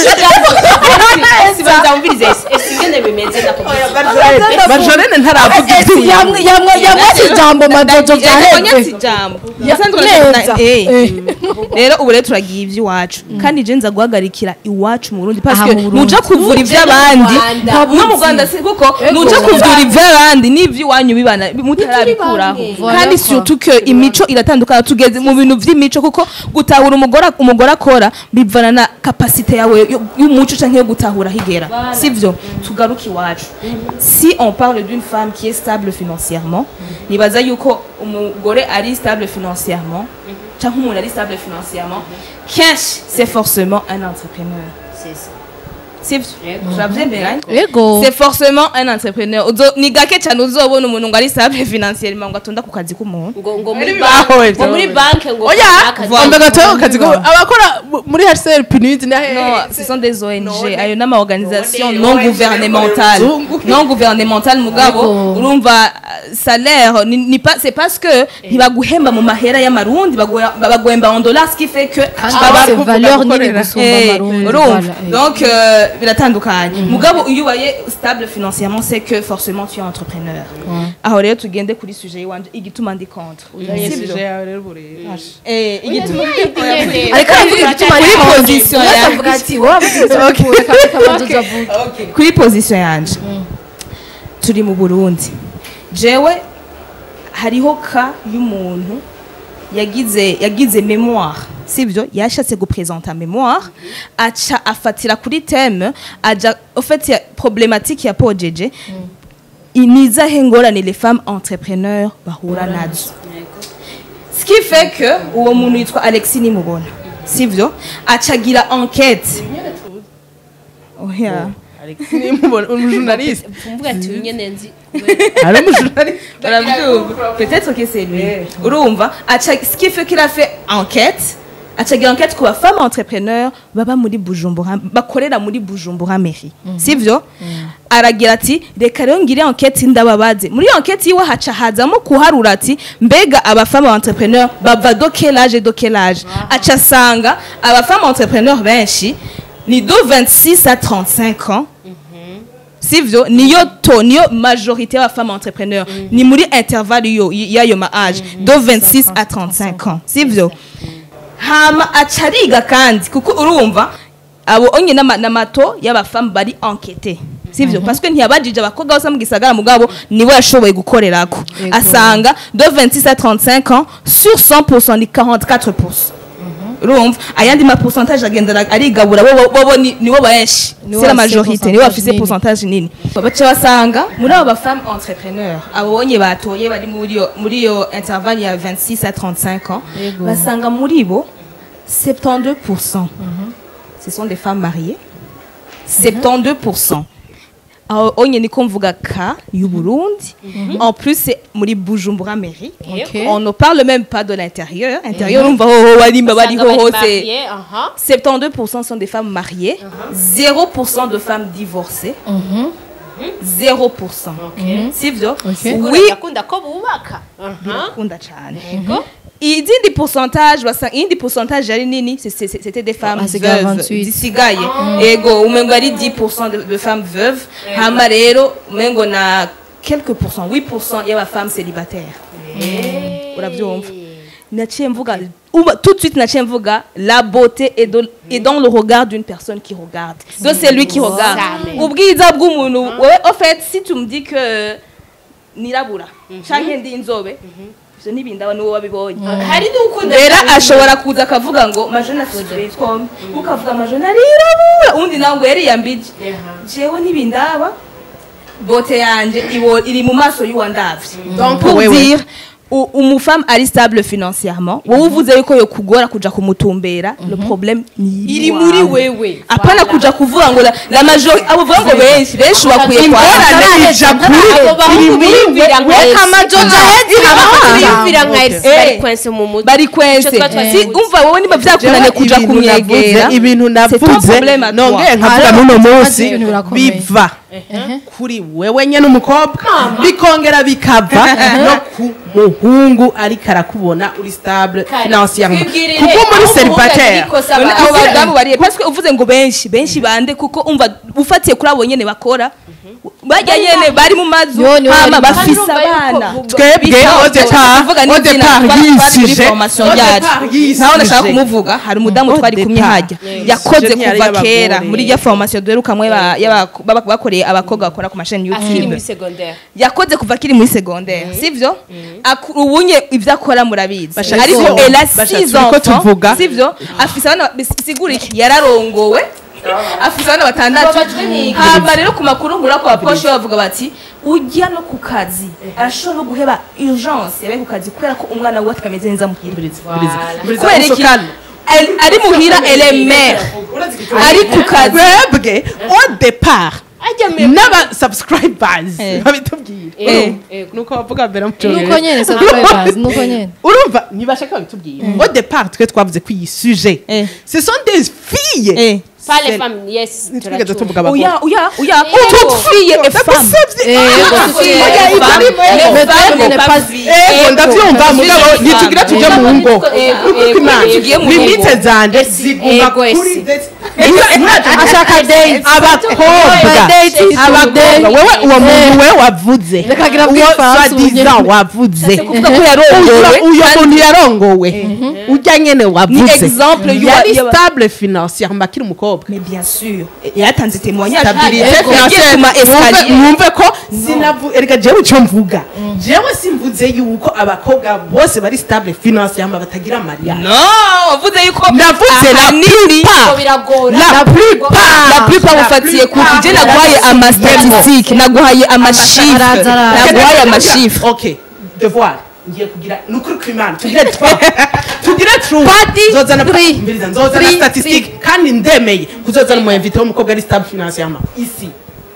A: sibanza wumvirize esi esi ingene bimeze na
B: majorene ntaravuga
C: Esi, yamwe yamwe yamwe ijambo majojo byaheze
D: ijambo
C: Ya-
D: Musanzwe
C: neza.
D: na- eh.
C: Eh.
D: rero ubu rero turagiye iby'iwacu kandi je nza guhagarikira iwacu mu Burundi parce
C: Aha,
D: que
C: mu Burundi.
D: nuja kuvura iby'abandi no mu Rwanda si kuko nuja kuvura iby'abandi n'iby'iwanyu bibana mutarabikuraho
C: bamwe.
D: kandi
C: Voilà,
D: surtout que imico iratandukana tugeze mu bintu by'imico kuko gutahura umugore umugore akora bivana na kapasite yawe yo- y'umuco canke yo gutahura higera sivyo tugaruke iwacu si on parle d'une femme qui est stable financièrement nibaza yuko umugore ari stable financièrement cyangwa umuntu ari stable financièrement kenshi c'est forcément un entrepreneur sivyo turavyemera
C: Ego.
D: c'est forcément un entrepreneur Uzo- ni gake cyane uzobona umuntu ngo ari stable financièrement ngo atonda ku kazi k'umuntu
A: ngo ngo muri
B: Ari
A: banki
B: bahowe,
A: ngo muri banki ngo
B: oya
A: akazi.
B: wambaye agatoya ku kazi ko abakora mu- muri hcr pinidi na
D: non ce sont des ONG
B: None.
D: ayo n'ama organisation
B: None,
D: non
B: ONG
D: gouvernementale
B: zungu.
D: non gouvernementale mugabo
C: Ego.
D: urumva euh, salaire ni, ni pas c'est parce que ntibaguhemba mu mahera y'amarundi baguha- baguhemba en dollars ce qui fait que
C: kandi
D: baba-
C: bafise valeur nini
B: gukorera.
C: gusumba
D: Eh,
C: amarundi
D: urumva
C: voilà, eh.
D: donc euh, biratandukanye mugabo iyo ubaye stable financièrement c'est que forcément tu es entrepreneur aho rero tugende kuri sujet yiwanje igituma ndi contre Sibyo? Eh, igituma
C: ariko aravuga igituma ari
D: Kuri
C: konji.
D: position
C: Wese
D: yanjye.
C: avuga ati wowe avuga reka reka banza uzavuge
D: kuri position yanje turi mu burundi jewe hariho ka y'umuntu yagize yagize memoire sibyo yashatse gupresenta memoire aca afatira kuri teme aja ofeti ya problematike ya pojeje nizahe ngorane les femmes entrepreneurs bahura nazo ce qui fait que uwo muntu yitwa alexis nimubona sivyo acagira enquête oya
B: umujurnaliste
A: mvuga ati uyu nyene nzi
B: ari umujurnaliste
D: Urabyumva peut-être que c'est lui urumva aca ce qui fait qu'il a fait enquête acagira enquête ku bafama entrepreneur baba muri bujumbura bakorera muri bujumbura mairie sivyo aragira ati reka rero ngire enquête ndababaze muri iyo enquête yiwe haca hazamo kuharura ati mbega abafama entrepreneur bava do quel âge do quel âge aca asanga abafama entrepreneur benshi ni do 26 à 35 ans sivyo niyo to niyo majorité y'abafama entrepreneur ni muri intervalle yo y'ayo ma age do 26 à 35 ans sivyo hama aca ariga kandi kuko urumva abo onye n'ama- n'amato y'abafama bari enquête sivyo parce que ntiyabajije abakobwa bose mu gisagara mugabo niwe yashoboye gukorerako
C: Yego.
D: asanga do 26 à 35 ans sur 100% ni 44% urumva ayandi ma pourcentage agenda arigabura bo bo- bo ni- nibo benshi
C: Nibo
D: c'est la
C: bafise
D: majorité nibo bafise
C: nini.
D: pourcentage nini baca basanga muri abo bafemme entrepreneur abonye batoye bari muri iyo muri iyo intervalle ya 26 à 35 ans
C: Yego.
D: basanga muri bo 72% ce sont des femmes mariées 72% aho onye niko mvuga ka y'u Burundi en plus c'est muri Bujumbura mairie
C: Ok.
D: on ne parle même pas de l'intérieur intérieur urumva hoho barimba bariho
A: Usanga bari
D: hose
A: marié, aha.
D: 72% sont des femmes mariées, 0% de femmes divorcées, 0%. Sivyo?
C: Ok.
D: Oui,
A: yakunda ko bubaka aha
D: birakunda cyane. Izindi pourcentage basa indi pourcentage yari nini c'est- c'est- c'était des femmes
C: Hasigaye
D: veuves
C: 28.
D: zisigaye ego umengo ari 10% de, de femmes veuves hama rero umengo na quelques pourcents 8% y'aba femmes célibataires urabyumva naciye mvuga uba- tout de suite naciye mvuga la beauté est, de- est dans le regard d'une personne qui regarde donc c'est lui qui regarde
A: Amen.
D: ubwiza bw'umuntu wewe au fait si tu me dis que nirabura canke ndi inzobe ivyo ntibindaba niwo wabibonye
A: hari n'ukunda
D: rero ashobora kuza akavuga ngo majone afite twombi ukavuga majone arirabura undi nawe ngo yariyambije jewe ntibindaba bote yanje iwo- iri mu maso y'uwandavye
B: Donc,
D: pour
B: wewe.
D: dire u- umufemme ari stable financièrement wowe uvuze yuko yo kugora kuja kumutumbera le problème ni
A: iri muri wewe
D: apana kuja kuvuga ngo la, la majori abo vuga ngo benshi benshi bakwiye
B: ingorane ija kuri
A: abo bahungu biyumvira nka
D: we
A: Elsie.
D: kamajojo
A: abahungu biyumvira nka
D: Eh.
A: Elsie bari kwense mu mutwe
D: bari
A: Ico
D: kwense
A: tuba twari
D: si
A: tuzi.
D: umva wowe niba vyakunaniye kuja
B: Ibintu navuze,
D: kumwegera
B: ibintu
D: c'est ton
B: navuze
D: problème à toi.
B: nongeye nkavuga
C: Hariho
B: n'uno
C: ikibazo
B: munsi
C: ibintu birakomeye.
B: biva kuri wewe nyene umukobwa bikongera bikava no ku muhungu ariko arakubona uri stable financièrement
A: twibwirire
B: kuko muri
A: aho
B: célibataire
A: umuhungu agira ikosa
D: None
A: aba-
D: abo badamu bariye parce que uvuze ngo benshi benshi bande kuko umva ufatiye kuri abo nyene bakora bajya nyene bari mu mazu
C: Yo, niwe
D: hama
C: bari-
D: bafise
A: Kandi urumva yuko
D: abana
A: bu-
B: twebwe
D: Bisa-
B: au départ
D: tuvuga
B: au
D: n'izina,
B: départ
D: twari- twari muri
B: yisije
D: formation
B: au
D: yacu.
B: départ yisije
D: naho ndashaka kumuvuga hari umudamu
B: Au
D: twari kumwe
B: départ.
D: hajya
B: Yes.
D: yakoze
B: Je ntiyari
D: kuva
B: y'abagore.
D: kera muri rya formation duherukamwe ba- y'aba- baba- bakoreye abakobwa bakora ku mashini
A: akiri
D: youtube
A: muri secondaire
D: yakoze kuva akiri muri secondaire sivyo Aku- ubunye ibyo akora murabizi
B: Bashaka
D: ariko
B: ko-
D: elle a
B: bashaka
D: six
B: ko
D: enfants
B: tuvuga.
D: sivyo afise abana bisigura iki yararongowe afise abana batandatu
A: Babajwe n'iki?
D: hama rero ku makuru ngura kwa posho bavuga bati ujya no ku kazi arashobora no guheba urgence yabaye ku kazi kubera ko umwana we atameze neza muhira kubera iki Elle- ari muhira elle est mère ari ku kazi
B: twebwe au départ n'aba subscribers
D: Eh.
B: babitubwira
D: Eh.
B: nuko bavuga mbere mu
C: nuko
B: cyongereza
C: nyene subscribers nuko nyene
B: urumva ntibashaka babitubwira au départ twe twavuze ko iyi sujet
D: Eh.
B: ce sont des filles
D: Eh.
A: pas les
B: C'est-
A: femmes yes
B: ntitwigeze
A: turacumva.
B: tuvuga abagore
D: oya oya oya
A: Eh,
D: toute
A: oh.
D: fille est femme
B: ndagusabye
C: Eh,
B: Ah,
C: yego,
B: oya,
C: tuti-
B: ibyo
D: Femme.
B: ari
D: Les
B: mwe.
C: Mais
D: femmes
C: elle
D: n'est
C: n'est
D: pas
C: pas-
D: vie.
B: ego ndabyumva
D: Ego,
B: mugabo
D: ego,
B: ntitugire
D: ego,
B: tujye mu ngo
A: ego,
B: Kuko
A: ego,
B: Imana,
A: ego.
B: limite zanje
A: Esi,
B: ziguma
A: ego,
B: kuri
A: esi.
B: date.
C: ashaka date
B: abakobwa
C: date is
B: abakobwa wowe uwo muntu we wavuze
C: Rekagira
B: uwo
C: bw'ifaransa
B: swadiza
C: ubunyene.
B: wavuze
D: kuvuga ko yarongowe
B: uyo muntu yarongowe ujya nyene
D: ni
B: wavuze
D: exemple y'uwa-
B: yari
D: y'aba-
B: stable financièrement akiri umukobwa
D: mais bien sûr yaratanze témoignage
B: stabilité
D: Yagiye
B: financière
D: ku ma escalier.
B: Mwumve- mwumve ko sinavu erega jewe icyo mvuga jewe simvuze yuko abakobwa bose bari stable financièrement batagira mariage
D: non wavuze yuko
B: navuze la
D: ahanini
B: plupart
A: Ngo biragora
B: la plupart
D: la plupart mufatiye ku je naguhaye amastatistique naguhaye amashifre
C: Araza, araza.
D: naguhaye amashifre
B: ok devoir ngiye kugira ni ukuri kw'imana tugire twa tugire tru
C: Padi,
B: nzozana
C: three,
B: mbiriza nzozana
C: three,
B: statistique kandi ndemeye kuzozana umu invité w'umukobwa ari stable financièrement ici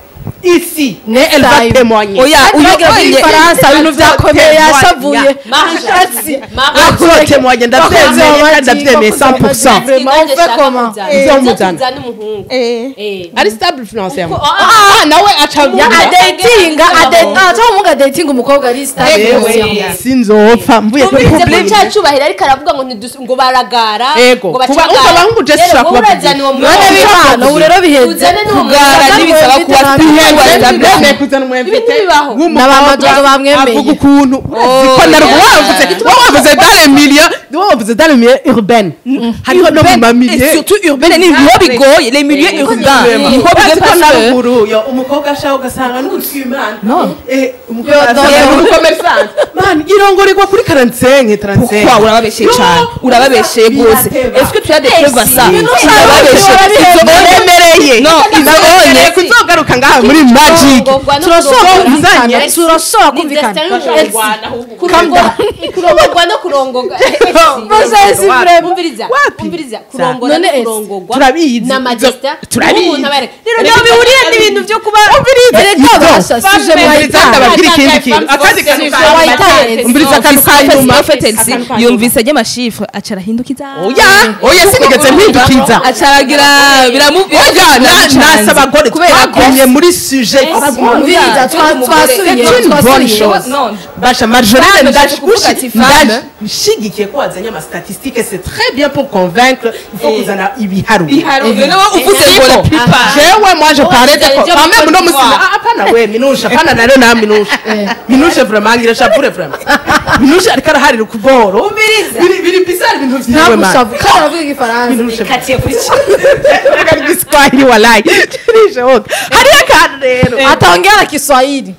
B: ici ne elle va
C: time.
B: témoigner
D: oya uyo
C: Ntagira
D: oye
C: bw'ifaransa ibintu byakomeye yashavuye
A: Marge. Marge.
B: azotemwanya ndabyemeye kandi ndabyemeye 100%
C: Vraiment, on fait comment
B: Izomuzana.
A: Izomuzana umuhungu
D: Eh.
A: Eh.
B: ari stable financièrement
A: Kuko- ah,
B: ah nawe aca
C: ya
B: avuga
C: adatinga adatinga cyangwa umuga adatinga umukobwa ari stable
B: Ewe, sinzopfa mvuye kuri
A: Twumvirize
B: public.
A: ko cya cyubahiro ariko aravuga ngo ntidus- ngo baragara
B: Ego.
A: ngo
B: Kuba-
A: bacagara.
B: umva abahungu je
A: Rero
B: sishobora
A: wowe
B: kubabwira.
A: urazana uwo
C: none
A: mwana
C: bihano ubu rero biheze
A: uzane n'uwo
D: Kugara
A: mwana.
D: n'ibisaba kuba
B: Ndemeye
D: stable
B: kuzana umu invité
A: Ibintu bibaho.
C: N'abamadogo bamwemeye.
B: avuga ukuntu ziko narwo wavuze wavuze dans les milieux wavuze dans les milieux urbaines hariho no mu
D: et
B: mamilieu
D: surtout urbaine ni niho bigoye les milieux urbains niho bigoye
B: ko
D: parce
B: na
D: que
B: ruguru yo umukobwa ashaka ugasanga n'utwimana
D: No.
B: eh umukobwa
C: Yo, no,
B: asanga
C: no.
B: n'umukomersanti man irongorerwa kuri 45 35
D: pourquoi urababeshye
B: Yo,
D: cyane urababeshye rwose
B: birateba.
D: est-ce que tu as des preuves à ça
B: Ibintu
D: urababeshye
B: Izo uremereye
D: No,
B: izo
D: izo
B: uremereye
D: onye.
B: kuzogaruka ngaha muri magic
A: Kurongorwa no
C: turashobora
A: kurongorwa.
C: kumvikana
B: Yes.
C: turashobora
A: Ni
C: kumvikana
A: Destin
C: Elsie.
A: n'umurwana ahubwo. Kurongorwa- kurongorwa no kurongorwa
C: Bose si vrai.
A: umviriza
B: Wapi?
A: umviriza kurongora
C: None
A: no
C: Elsie,
A: kurongorwa
B: turabizi.
A: na majesita
B: Turabizi.
A: umuntu aba yareka- rero
B: Erega
A: ntabwo bihuriye
B: turabizi.
A: n'ibintu byo kuba
C: erega basha sije
B: Umviriza
C: mwayitanga
B: ndababwira ikindi kintu akandi kantu
C: Sije
B: ka-
C: wayitanga
B: umviriza akantu ka nyuma
D: yumvise ajya amashifre aca arahindukiza
B: oya oya sinigeze mpindukiza
D: aca aragira biramubwira
B: nasa abagore twagumye muri sujet
C: umviriza twa- twasubiye
B: C'est une bonne
C: twasubiye
B: chose.
D: Non.
B: basha majorité
D: Femme,
B: ndaje
D: ndaje kuvuga ati femme.
B: ndaje nshigikiye ko wazanye amastatistike c'est très bien pour convaincre il faut kuzana ibiharuro
D: uvuze ngo la plupart
B: jewe moi je parlais de
A: Ujya
B: quand même
A: muri
B: no
A: Côte
B: musina
A: d'Ivoire.
B: ah hapana we minusha hapana nare na minusha minusha vraiment ngira shavure vraiment minusha ariko araharira ukuboro biri biri bizarre ibintu vyiwe man
C: ntabushavu kandi aravuga igifaransa
B: minusha
A: katiye kuri cyo
B: reka igiswahili wallahi turishoboka hariyo akantu rero
C: ataongea Kiswahili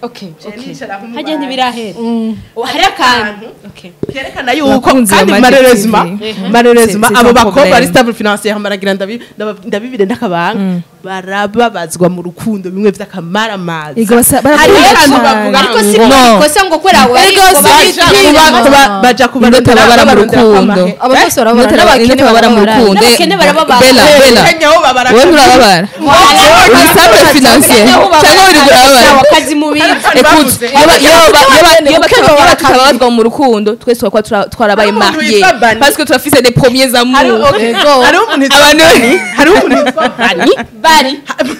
A: hajya ntibirahera hari akantu
B: kerekana yuko
D: Abakunzi ba
B: kandi
D: Magic
B: malheureusement
D: TV.
B: malheureusement
D: C'est- c'est
B: abo
D: un
B: bakobwa
D: problème.
B: bari stable financier baragira ndabi- ndaba- ndabibire ndakabanga barababazwa mu rukundo bimwe vy'akamaramaza
D: Ego basa- bara-
B: hariho
D: bara-
B: akantu
D: cyane.
B: bavuga
A: ariko si
B: ngo
D: No.
A: ikosa ngo kubera we
C: Ego si
B: baja
C: Kiri.
B: kuba- kuba- baja
D: Ninde
B: kubarondera
D: tababara mu
B: babarondera
D: rukundo
B: kwamahe.
C: abo bose
D: Ninde
C: barababara
D: tababara- ninde
C: n'abakene
D: tababara mu
C: barababara
D: rukundo
A: N'abakene barababara.
D: bela bela
B: Kenya ho babara
D: wowe nturababara uri stable financier cyangwa uri kurababara
A: akazi mu bibi
D: Écoute, yoba- yoba- yoba- yoba
C: Ukeba
D: yoba
C: barakabiri.
D: tutababazwa mu rukundo twese twakuba tura- twarabaye
B: Hari umuntu
D: mariye
B: witwa Bani.
D: parce que turafise des premiers
B: Hariho-
D: amours
B: okay.
C: Ego.
B: hariho umuntu witwa
D: Abantu-
B: Bani hariho umuntu witwa Bani
A: bari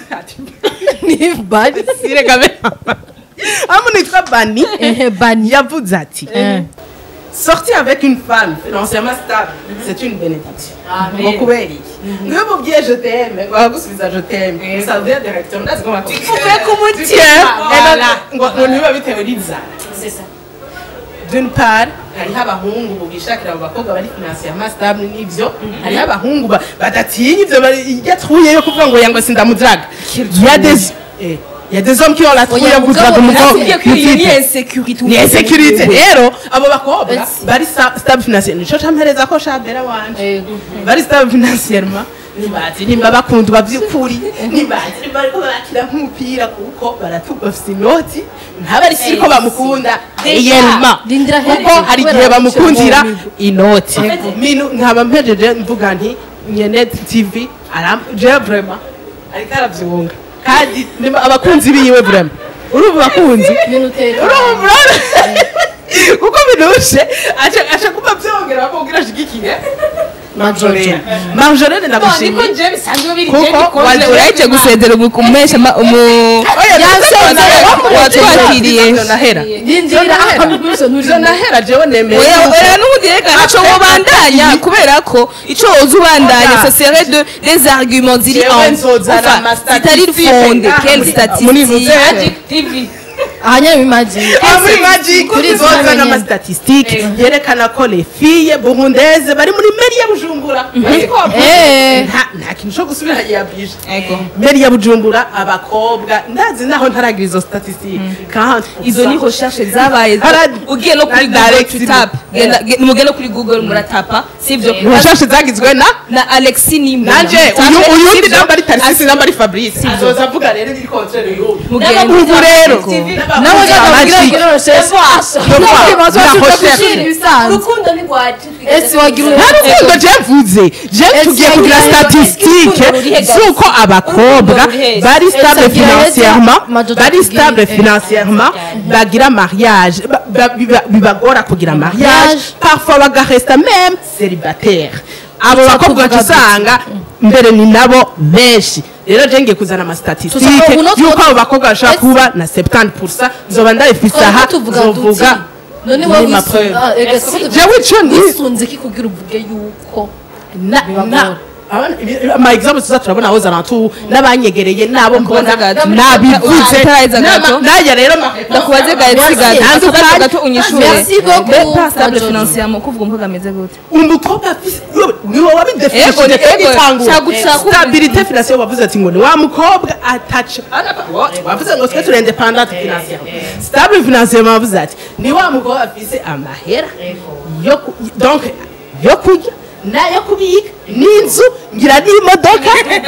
C: ni bari
B: Sirega be- hariho umuntu witwa Bani
C: ehe bani
B: yavuze ati
C: Eh.
B: sortir avec une femme financièrement stable c'est une bénédiction ngo kubera iki ngo iyo umubwiye je t'aime baragusubiza je t'aime ça veut dire directement ndazi ko
A: uvuye ku mutima
B: ngo ngo ntibiba bitewe n'inzara
A: c'est ça
B: d'une part hariho abahungu ubu bishakira abo bakobwa bari financièrement stable n'ivyo hariho abahungu ba- badatinya ivyo bari- iryo atruye yo kuvuga ngo yango sindamudiraga il y a des eh, il y a des hommes qui ont la trouille yo kudraga umukobwa mutipe
D: insécurité
B: ni insécurité rero abo bakobwa bari sta- stable financière nico campereza ko shabera wanje bari stable financièrement ntibazi nimba bakundwa by'ukuri ntibazi nimba bariko barakina nk'umupira kuko baratubafise inoti ntabari si ko bamukunda yelma
C: Rindira
B: kuko
C: hejuru,
B: hari
C: kubera
B: igihe bamukundira
C: gushyira mu
B: inoti minu nkaba mpejeje mvuga nti nyene tv aram je vraiment ariko aravyunga kandi nimba abakunzi biwe vraiment urumva abakunzi
C: minute
B: urumva kuko binushe aca aca kuba vyongera bakubwira ashigikiye marjolaine marjolaine
A: niko
B: ndamushimiye
A: je bisanzwe biri
B: Kuko
A: je bikoze
B: waje-
D: urahetse gusezera umu- umesha ma- umu watwakiriye
B: Ivyo nahera
C: rindira ivyo
B: ivyo nahera jewe nemeye
D: oya
B: yuko-
D: oya n'ubundi reka ntaco wobandanya kubera ko ico woza ubandanya
B: Oya.
D: ce serait de des arguments ziri
B: Jewe
D: en
B: nzozana
D: enfin
B: ama
D: zitari
B: statistique
D: fonde
B: ngaha
D: quelle
B: muri- muri
D: statistique
B: Magic
A: TV
C: ahanyene bimagiye
B: Ah, muri magic
C: Kuri izo
B: zozana
C: nyene.
B: amastatistike yerekana ko les filles burundaises bari muri meri ya bujumbura Ariko
C: Eh.
B: nta nta kintu co gusubira yabwije
D: ego
B: meri ya bujumbura abakobwa ndazi naho ntaragira izo statistique kandi
D: izo ni recherche zabaye
B: Hara-
D: ugiye no kuri
B: na
D: google
B: Alex
D: tutap mugende no kuri google muratapa sivyo
B: recherche zagizwe na
D: na alexi nimba
B: nanje uyu uyundi namba ari tarisisi namba ari fabrice azoza avuga rero iri contraire y'ubu
D: Mugende.
B: ubu rero
C: nawe
B: Magic.
C: ujya recherche
A: urukundo ni rwacu
C: ese wagira
B: nta rukundo je mvuze je tugiye kugira statistique z'uko abakobwa bari stable
C: Ese agira
B: financièrement
C: heza, Majojo
B: bari
C: atubwire.
B: stable
C: Eh.
B: financièrement bagira mariage ba- ba- biba- bibagora kugira mariage
C: Mariage.
B: parfois bagaresta même célibataire abo
C: Tuza
B: bakobwa
C: tuvuga
B: usanga mbere ni nabo benshi rero je ngiye kuzana amastatistike
C: Tuza- ubu no
B: y'uko
C: two-
B: abo bakobwa bashobora
C: Ese-
B: kuba na 70 nzoba ndabifise aha
C: tuvuga duti
B: nzovuga
C: none
B: muri
C: wowe
B: ma
C: wisu-
B: preuve.
C: ah, ega si ko
B: Jewe ico ni-
C: wisunze ki kugira uvuge yuko
B: na
C: Bibagora.
B: na abana- ibi- ama example tuza turabona aho zarantu n'abanyegereye nabo mbona
D: Ndakubaza gato.
B: nabivuze
D: Utarahiza gato.
B: Nama- naje rero
D: ndakubaze gato
C: Merci.
D: gato akabazo gato unyishure
C: Merci beaucoup,
D: Be- pas stable
C: Majojo.
D: financièrement kuvuga umukobwa ameze gute
B: umukobwa afise yo- niwe
D: Ego,
B: wabidefinishije
D: ni- ego,
B: igitangura
D: shagu- shagu-
B: stabilité financière wavuze ati ngo ni wa mukobwa ataca wavuze ngo twe turi independante financièrement stable financièrement wavuze ati ni wa mukobwa afise amahera yo ku- donc yo kurya nayo kubika n'inzu ngira n'imodoka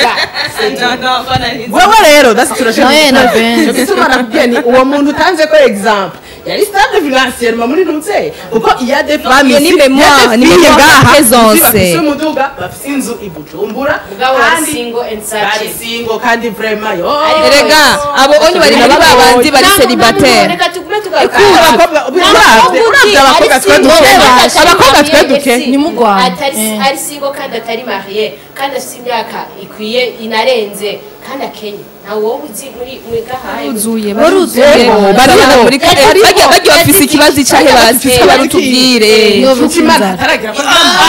B: wewe rero dasi
C: Nawe na Benz.
B: turashobora nakubwiye ni uwo muntu utanze ko example yari stable financièrement muri ntuze kuko iya de famille
D: ni mémoire, ni mémoire présence.
B: bafise umuduga bafise inzu i Bujumbura
A: Mugabo bari
B: kandi
A: single and
B: bari
A: searching.
B: single kandi vraiment yo
D: erega abo onye bari muri ba bandi bari célibataire
A: reka tugume tugaruka
B: abakobwa uravye uravye abakobwa twe duke abakobwa twe duke
C: Nimugwane.
A: atari
C: Eh.
A: ari single kandi atari mariye kandi afite imyaka ikwiye inarenze kandi akenye nawe wowe uzi muri muri gahaye
D: baruzuye
C: Baruzuye.
D: barabona muri
A: Ego.
D: bajya bajya bafise ikibazo icahe basi
B: Ego.
D: barutubwire
C: Ego.
B: Nshuti Imana ataragira ko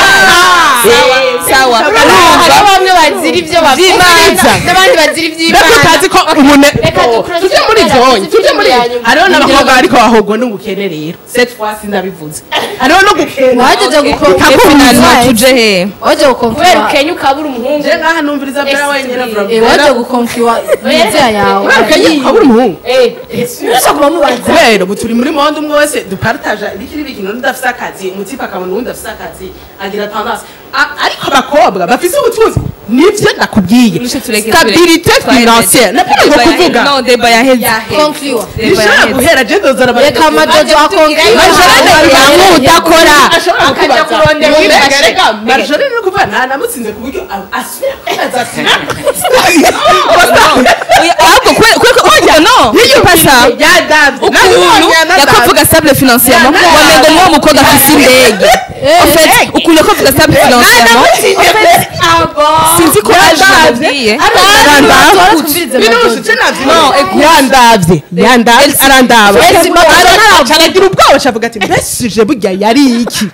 D: sawa
A: hari bamwe bazira ibyo
B: Vy'imanza.
A: n'abandi bazira
B: mbega
A: iby'imana
B: utazi ko umuntu
A: Reka dukore
B: tujye muri
A: tugera
B: zonye
A: ku
B: tujye muri
A: ya nyuma.
B: hariho n'abakobwa ariko bahogwa n'ubukene rero cette fois sindabivuze hariho no gukena
C: wajeje
D: finalement
C: gukonfirma
D: tuje he
C: waje
A: kubera
C: gukonfirma
A: ukenya ukabura umuhungu
B: je ngaha numviriza bera wenyine
C: eh waje gukonfirma nizera yawe
B: kubera ukenya ukabura umuhungu
A: Eh,
C: urashaka kuba mubaza
B: kubera ubu turi muri monde umwe wese dupartaja ibikiri bikino n'udafise akazi umutipe akabona uwundi afise akazi agira tendance A- ariko abakobwa bafise ubutunzi nivyo nakubwiye
D: Nishe tureke,
B: stabilité
D: tureke.
B: financière napenda ngo kuvuga
D: no deba yaheze
C: konfirma
B: nishobora guhera je ndozana
C: reka majojo akonfirma
B: Marjolaine udakora ashobora
A: Akajya
B: kukubaza
A: kurondera
B: Mbega,
A: uwifashe.
B: rega, Marjolaine ni ukuvuga nta namutsinze ku buryo a- asubira kwibaza ati
D: ahubwo kubera no pasa ukuntu yakovuga stable financièrement wamengo niwo mukobwa afise indege en fait ukuntu yakovuga stable financièrement sinzi ko aje namubwiye
B: yandavye yandavye arandaba
C: Ese Marjolaine
B: aragira ubwoba acavuga ati mbese ije burya yari iki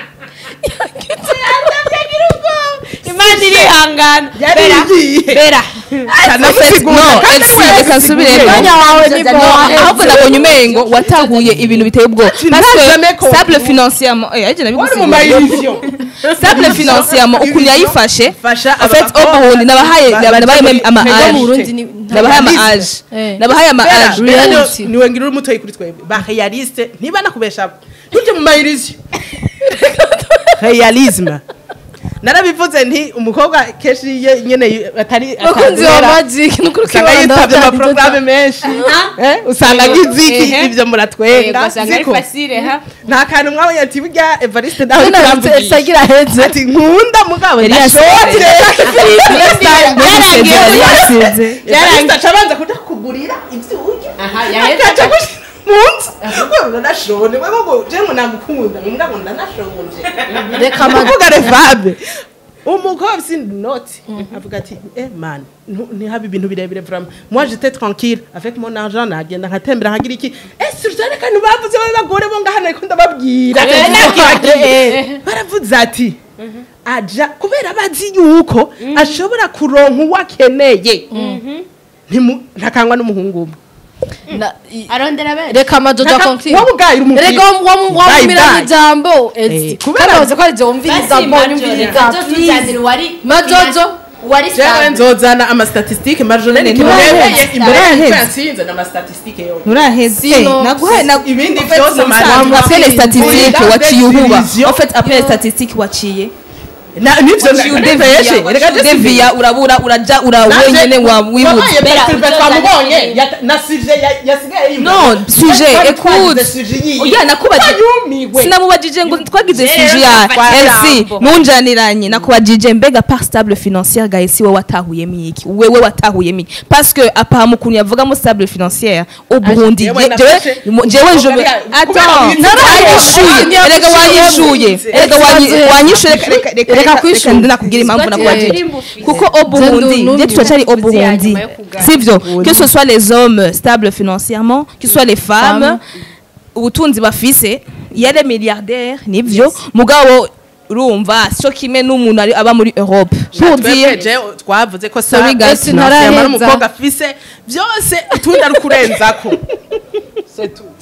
A: imana irihangana
B: yari igiye
D: bera
B: Kanamusigura,
D: no
B: kandi
D: elsi
B: we
D: reka nsubiremo
C: Mwanya wawe ni bwawe.
D: ahubwo nabonye umengo watahuye ibintu biteye ubwoba
B: Ntazame ko-
D: stable financièrement eh aje
B: wari mu
D: nabigusigura
B: mayivyo
D: stable financièrement ukuntu yayifashe
B: fasha
D: en fait ubundi nabahaye nabahaye meme ama
C: Ego mu
D: age
C: Burundi ni
D: nabahaye ama
B: Realiste.
D: age
C: Eh.
D: nabahaye ama age
C: Reality.
B: niwe ngira uri mutoyi kuri twebwe ba realiste niba nakubesha ntujye mu mayirizi realisme narabivuze nti umukobwa kenshi iyo nyene atari
C: bakunzi ba
B: atazera,
C: magic nukuri
B: usanga yitabye amaporogaramu menshi Eh, usanga nk'iziki
D: Ehe.
B: ibyo muratwenga
D: ugasanga ari
B: ziko
D: fasire ha
B: nta kantu mwabonye ati burya evariste nawe
C: None
B: turamvugisha
C: sagira heze
B: ati nkunda mugabo
D: Yari
B: ndashotse
D: yari yasize
B: evariste aca abanza kuja kugurira ibyo urya
A: aha yahetse
B: akaca gushira mu nzu ngo ndanashonje wewe ngo je ngo namukunda mbwa ngo ndanashonje
C: reka ma
B: avuga revabe umukobwa sindi noti avuga ati eh man ntu- ntihabe ibintu birebire vraiment moi j'étais tranquille avec mon argent nagenda nkatembera nkagira iki eh surtout reka ntibavuze b'abagore bo ngahano ariko ndababwira baravuze ati aja kubera bazi yuko ashobora kuronka uwo akeneye Ntimu- ntakangwa n'umuhungu umwe
C: na- i-
A: arondera benshi
C: reka majojo
B: Ntaka-
C: conclure
B: wowe ubwayo uri umupira.
C: reka wamumira
B: Bye, bye.
C: ijambo ezi
B: Eh, kubera-
C: kandi bavuze ko ari je wumviriza
A: basi
C: mbonye umviriza
A: majo tuzanira uwari
C: Majojo.
A: uwari
B: jewe
A: stable
B: nzozana amastatistike marjonene
D: Nturaheze.
B: kimurebeye imbere
D: Nturaheze.
B: y'uko yatsinze n'amastatistike yose
D: nturaheze
C: Sino-
D: naguhaye na
B: ibindi
D: en fait,
B: byose
D: mu
B: mari-
D: bisanzwe, après les statistiques
B: Muri
D: waciye uhuba
B: division.
D: en fait après les statistiques waciye
B: Na- nivyo
D: waciye
B: ndabeshye
D: udeviya
B: reka
D: waciye udeviya urabura uraja ura wenyene wa wibutse
B: wabaye perezida
A: Bera,
B: twamubonye
A: Jojo
B: yata- na suje ya- yasigaye yumva.
D: non sujet
B: Twari
D: écoute
B: twagize suje yiyi.
D: oya nakubajije
B: Twayumiwe.
D: sinamubajije ngo twagize
A: Rero
D: sujet ya
A: nafata
D: elsi
A: ijambo.
D: ntunjaniranye nakubajije mbega par stable financière gahe si wowe watahuyemo iki wewe watahuyemo iki parce que apahama ukuntu yavugamo stable financière au Burundi
B: Jewe
D: je-
B: nafashe-
D: jewe jewe je
B: Kubera- kubera
D: attends
B: wize-
D: naranyishuye
B: Kubera
D: erega wanyishuye
B: wize-
D: erega wanyi-
C: Wize-
D: wanyishuye reka- reka- reka-
C: Reka
D: reka-
C: kwishura.
D: reka ndakubwira impamvu nakubajije kuko au Burundi
C: Ndu-
D: je turacari au
A: Uzi
D: Burundi
A: hanyuma yo kugana.
D: sivyo que ce soit les hommes stables financièrement que ce soit les femmes
C: Femmes.
D: ubutunzi bafise yari milliardaire nivyo mugabo urumva cyo kimwe n'umuntu ari- aba muri Europe pour
B: Twebwe
D: dire
B: je twavuze ko
D: Sorry,
B: sa-
D: guys,
B: sinasema
C: ntaraheza.
B: n'umukobwa afise byose utundi ari kurenzako C'est tout.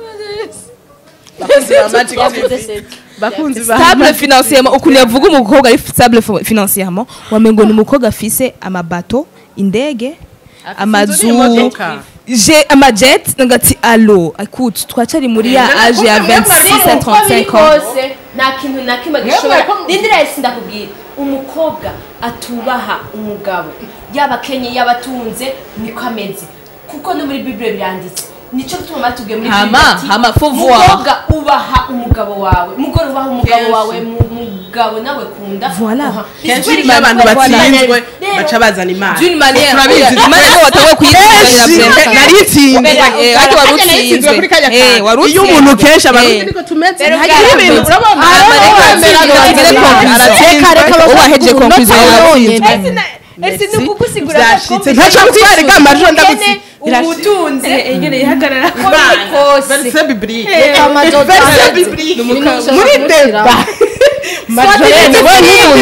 B: Bakunzi ba Magic
A: yavuze
B: TV.
A: seti
B: bakunzi ba
D: stable financièrement ukuntu yavuga umukobwa ari stable fi- financièrement wamengo ni umukobwa afise amabato indege amazu
B: n'imodoka.
D: je amajet ngati allo écoute twacari muri ya
B: Eh,
D: age ya
B: mwebwe
D: 26 à
A: uko biri
D: 35 ans
A: kose nta kintu na kimwe
B: Mwebwe
A: gishobora
B: ko-
A: rindira yesi ndakubwira umukobwa atubaha umugabo yaba akenye yaba atunze niko ameze kuko no muri bibure biranditse nicyo gituma batubwiye muri
D: Hama,
A: Bibiliya ati,
D: hama, faut voir.
A: mukobwa ubaha umugabo wawe umugore ubaha umugabo
B: Kenshi.
A: wawe mu- mugabo nawe kunda
D: Voilà.
A: Aha.
B: kenshi
A: Ni
B: iyo abantu
A: kubera
B: batsinzwe
A: Rero,
B: baca bazana imana
D: d'une manière
B: Turabizi.
D: imana ko watawe kuyitsinda
B: kenshi naritsinzwe
A: Kubera-
D: Eh, ariko wari
B: Kandi naritsinzwe kuri kariya
D: utsinzwe. Eh,
B: kantu.
D: wari
B: iyo
D: utsinzwe.
B: umuntu kenshi aba
D: Eh.
B: niko tumeze
A: Rero
B: ntagira
A: bwarakoze.
B: ibintu urabona
C: Ah,
B: Ariko
C: rero
B: wemera
C: atsinzwe,
B: ngo agire
C: atsinzwe.
B: conclusion.
C: Reka, reka
D: Ubu wahejeje
C: bavuga
D: conclusion
C: umunota
D: yawe.
C: wonyene.
A: ese ni ukugusigura
B: byashitse ntacyo gutwarika amajwi ndagusi
A: ubutunzi
D: ingene ihagarara
A: uko biri kose
B: verse biblique
C: Reka majojo
B: verse
C: aheze.
B: biblique
C: N'umuka-
B: muri deba majorene we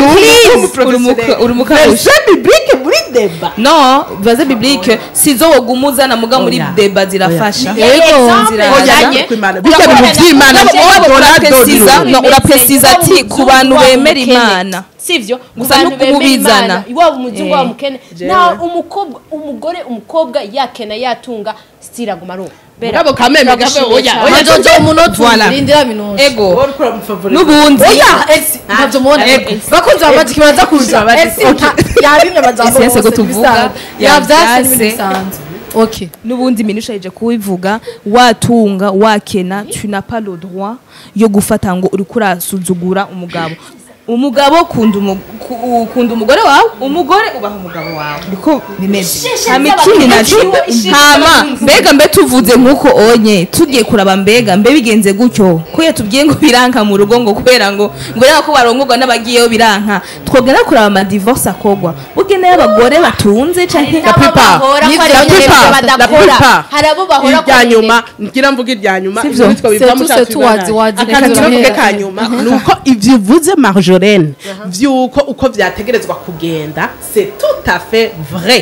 B: n'umuntu
D: uri mukabusha
B: verse biblique muri deba
D: non vaze biblique sizo wogumuzana muga muri
B: Oya.
D: deba zirafasha
C: Yego,
A: Exemple
D: nzira-
A: yazanye,
B: Oya, kwimana. Bijya
A: urakorana
B: bintu by'Imana,
A: na-
B: Mugabo
D: Mugabo
B: Donald
D: uraprecisa
B: Donald.
D: no uraprecisa ati ku bantu
A: Waba
D: bemera
A: umukene.
D: imana
A: sivyo
D: Gusa
A: Ku bantu
D: nuko
A: bemera
D: ubizana.
A: Imana, waba umuzungu
D: Eh.
A: waba umukene
B: Jewe.
A: nta umukobwa umugore umukobwa yakena yatunga stiraguma ari uwo. Bera,
B: Mugabo kameme gabe
A: turagushimiye
B: oya
A: cyane.
B: oya
C: majojo umunota
D: Voilà.
C: umwe rindira minuje
D: ego
B: wowe uriko uramufavoriza.
D: n'ubundi
C: oya esi ntabyo mubona bakunzi ba magic baraza kuza
B: Ba Magic,
C: esi nta- yabimwe amajambo
D: Esi yese
C: bose
D: ko tuvuga,
C: bisanzwe. yavyase
D: yavyase.
C: n'ibindi bisanzwe okay
D: n'ubundi minushaje kubivuga watunga wakena tu n'as pas le droit yo gufata ngo uri kurasuzugura umugabo umugabo kunda umu- ku- ukunda umugore wawe umugore ubaha umugabo wawe niko bimeze
A: Ishishe
D: hama
A: z'abagenzi,
D: ikindi naco
A: ishishe
D: hama
A: z'abagenzi.
D: mbega mbe tuvuze nk'uko onye tugiye kuraba mbega mbe bigenze gutyo ko yatubwiye ngo biranka mu rugo ngo kubera ngo ngo rero ko barongorwa n'abagiyeyo biranka twogenda kuraba amadivorce akogwa bugenewe abagore batunze canke
A: Hari n'abo
B: plupart.
A: bahora ko
C: Ni
A: ari
C: la
A: abanyarwanda
C: plupart.
B: La
A: badakora
B: plupart.
A: hari abo bahora ko
B: irya
A: ari
B: nyuma ngira mvuga irya nyuma
D: Sivyo.
B: ibyo biva
C: Setu,
B: mu
C: setu,
B: cyatsi
C: wazi, wazi,
B: akantu
C: reka
B: mvuge
C: turahera.
B: ka nyuma ni uko ibyo uvuze marjolaine vy'uko uko vyategerezwa kugenda c'est tout à fait vrai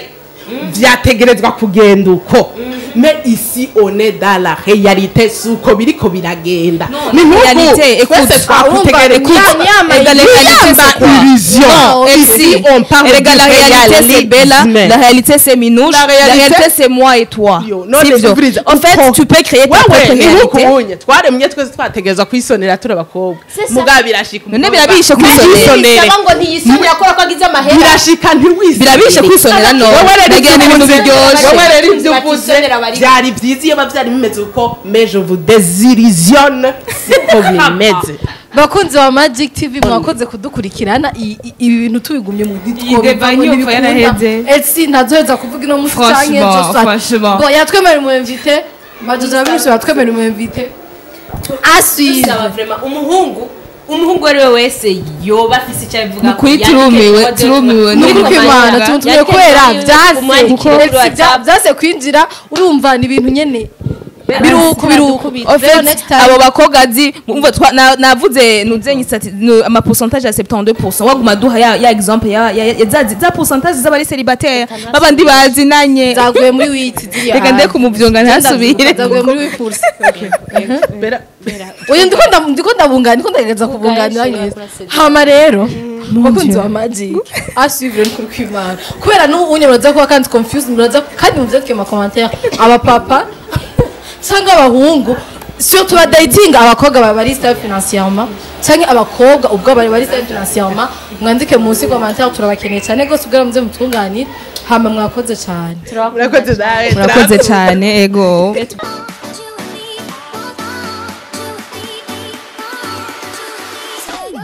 B: vyategerezwa kugenda uko mais ici on est dans la réalité suko biriko biragenda ni nk'uku
D: réalité, écoute,
B: twese twakutegereza
C: écoute,
B: Yama
C: et la
D: réalité, c'est quoi
B: illusion
D: Non, et
B: ici
D: si,
B: on parle
D: et
B: du
D: regarde, la réalité c'est Bella,
B: réalisme.
D: la réalité c'est Minouche,
B: La
D: la
B: réalité-
D: réalité, c'est moi et toi.
B: Yo, none
D: Sivyo.
B: sivuriza,
D: En fait,
B: uko-
D: tu peux créer ta
B: wewe
D: propre
B: ni
D: réalité.
B: nk'ukunye twaremye twese twategerezwa kwisonera turi abakobwa mugabo birashika
D: None
B: umukobwa
D: birabishe kwisonera.
B: ntisonere.
A: bisaba ngo ntiyisonera kubera ko agize amahera
B: birashika ntiwisonere
D: birabishe kwisonera no
B: wowe rero
D: nagira
B: ibyo
D: n'ibintu
B: uvuze-
D: biryoshe
B: wowe rero ibyo
A: Batisonera
B: uvuze
A: bari-
B: byari byiza iyo biba byari bimeze uko mais je vous désillusionne siko bimeze
C: bakunzi ba magic tv mwakoze kudukurikirana i- i- ibi bintu tubigumye mu
D: Iyi deba nyumva yaraheze.
C: esi ntazoheza kuvuga ino musi canke
D: Franchement,
C: ejo saa-
D: franchement.
C: Bon, yatwemerera umu invité majojo abinshi batwemerera umu invité asuive
A: bisaba vraiment umuhungu umuhungu uwo ari we wese yoba afise icyo abivuga
D: Ni ukuri turumiwe, turumiwe.
C: ni
D: Muri
C: ukuri
D: Rwanda.
C: kw'imana tumutumiye kubera vyase
A: umwandikire kuri
C: Esi, vya-
A: WhatsApp.
C: vyase kwinjira urumva ni ibintu nyene biruku biruku
D: En fait,
C: Rero next time
D: abo bakobwa azi umva twa- na- navuze nuzenye sati nu- ama pourcentage ya 72% waguma duha ya, ya exemple ya, ya, ya za, za pourcentage z'abari célibataire babandi bazinanye
C: zaguye muri witi ziriya
D: reka nde
C: hanze.
D: kumuvyonga ntasubire
C: zaguye muri wipulse
B: Bera-
C: oya ndiko nda- ndiko ndabungana ndiko ndagerageza kubunganira neza hama rero bakunzi ba magic asivire kuri kwimana kubera n'ubu muraza kuba kandi confused muraza kandi muvyatwe mu commentaire abapapa cyangwa abahungu surtout ba dating abakobwa baba bari stable financièrement cyangwa abakobwa ubwo bari bari stable financièrement mwandike munsi commentaire turabakeneye cyane gose ubwo muze mutunganire hama mwakoze cyane
B: murakoze nawe
D: murakoze cyane ego